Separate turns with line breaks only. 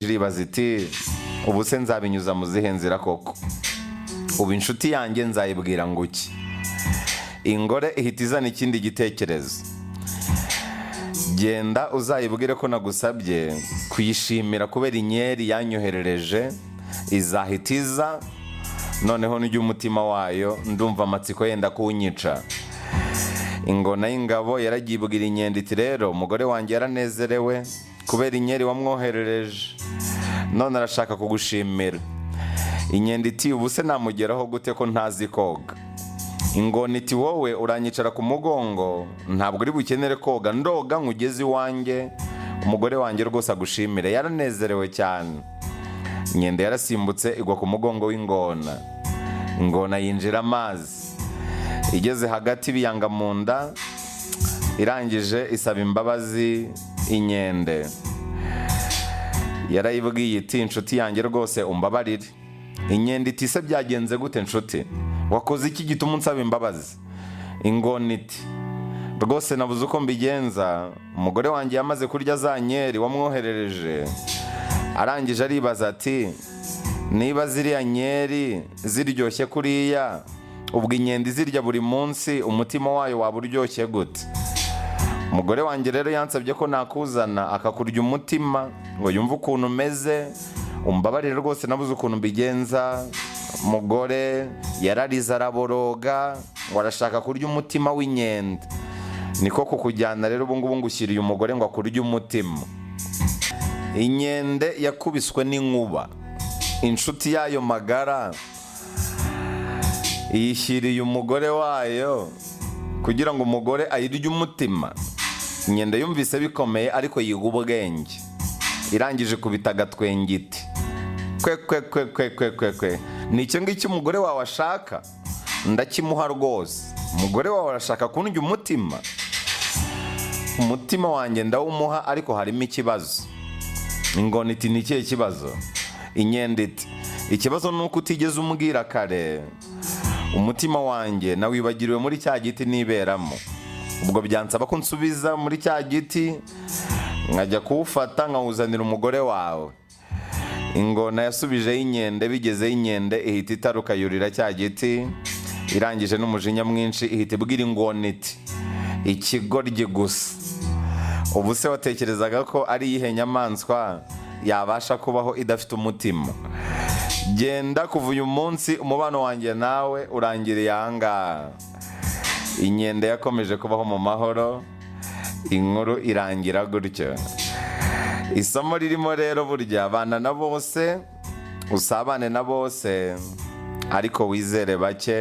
iribaza iti ubu se nzabinyuza mu zihe nzira koko ubu inshuti yanjye nzayibwira ngo iki ingore ihita izana ikindi gitekerezo genda uzayibwire ko nagusabye kuyishimira kubera inyeri yanyoherereje izahita iza noneho n'ujya umutima wayo ndumva amatsiko yenda kunyica ingona y'ingabo yaragibwira inkende iti rero umugore wanjye yaranezerewe kubera inyeri wamwoherereje none arashaka kugushimira inkende iti ubu se namugeraho gute ko ntazi koga ingona iti wowe uranyicara ku mugongo ntabwo uri bukenere koga ndoga nkugeze iwanjye umugore wanjye rwose agushimire yaranezerewe cyane inkende yarasimbutse igwa ku mugongo w'ingona ingona yinjira amazi igeze hagati biyanga mu nda irangije isaba imbabazi inkende yarayibwiye iti inshuti yanjye rwose umbabarire inkende iti se byagenze gute nshuti wakoze iki gituma unsaba imbabazi ingona iti rwose nabuze uko mbigenza umugore wanjye yamaze kurya za nyeri wamwoherereje arangije aribaza ati niba ziriya nyeri ziryoshye kuriya ubwo inkende izirya buri munsi umutima wayo waba uryoshye gute umugore wanjye rero yansabye ko nakuzana akakurya umutima ngo yumve ukuntu umeze umbabarire rwose nabuze ukuntu mbigenza umugore yararize araboroga ngo arashaka kurya umutima w'inkende niko kukujyana rero ubungubu ngushyiriye umugore ngo akurye umutima inkende yakubiswe n'inkuba inshuti yayo magara iyishyiriye umugore wayo kugira ngo umugore ayirye umutima inkende yumvise bikomeye ariko yiga ubwenge irangije kubita agatwengiti kwe kwe kwe kwe kwe kwe kwe ni icyo ngicyo umugore wawe ashaka ndakimuha rwose umugore wawe arashaka kundya umutima umutima wanjye ndawumuha ariko harimo ikibazo ingona iti ni ikihe kibazo inkende iti ikibazo ni uko utigeze umbwira kare umutima wanjye nawibagiriwe muri cya giti niberamo ubwo byansaba ko nsubiza muri cya giti nkajya kuwufata nkawuzanira umugore wawe ingona yasubijeho inkende bigezeho inkende ihita itaruka yurira cya giti irangije n'umujinya mwinshi ihita ibwira ingona iti ikigoryi gusa ubu se watekerezaga ko ari iyihe nyamaswa yabasha kubaho idafite umutima genda kuva uyu munsi umubano wanjye nawe urangiriye ahangaha inkende yakomeje kubaho mu mahoro inkuru irangira gutyo isomo ririmo rero burya abana na bose usabane na bose ariko wizere bake